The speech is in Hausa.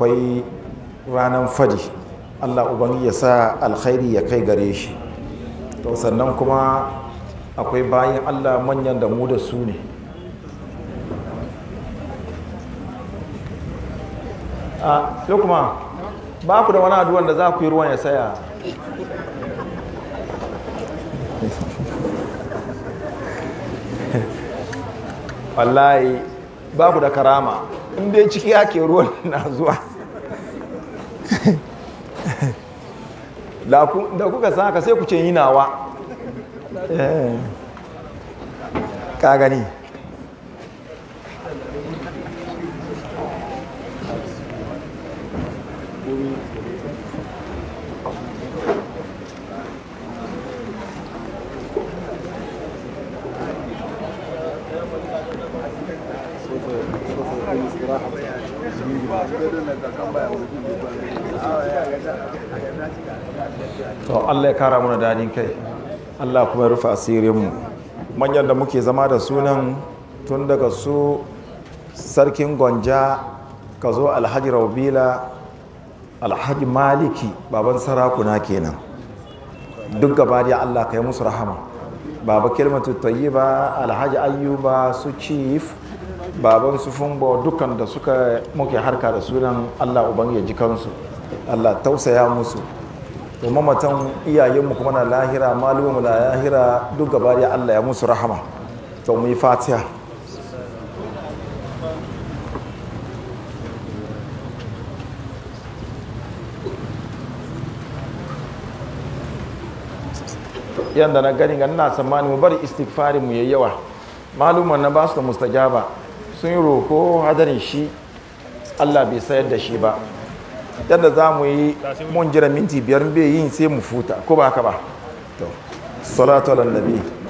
akwai ranar fadi allah ubangi ya sa alkhairi ya kai gare shi to sannan kuma akwai bayan allah manyan da mu da su ne a yau kuma ba ku da wani aduwan da za ku yi ruwan ya saya wallahi ba ku da karama in dai ciki ake ruwan na zuwa da kuka san haka sai ku ce yi nawa ka gani to Allah ya kara muna dadin kai Allah kuma ya rufe asirinmu manyan da muke zama da sunan tun daga su sarkin gonja ka zo alhaji raubila alhaji maliki baban sarakuna kenan duk gaba da Allah ka yi musu rahama baba kilmatu tayyiba alhaji ayyuba su chief baban su funbo dukkan da suka muke harka da sunan Allah uban ya ji kansu Allah tausaya musu to mamatan iyayenmu kuma na lahira malumu na lahira duk gaba da Allah ya musu rahama to mu yi fatiha yadda na gani ga ina tsammani mu bari istighfarin mu yayi yawa maluman na ba su da mustajaba sun yi roko hadarin shi Allah bai sayar da shi ba yadda za mu yi mun jira minti biyar bai yin sai mu futa ko ba haka ba to salatu ala nabi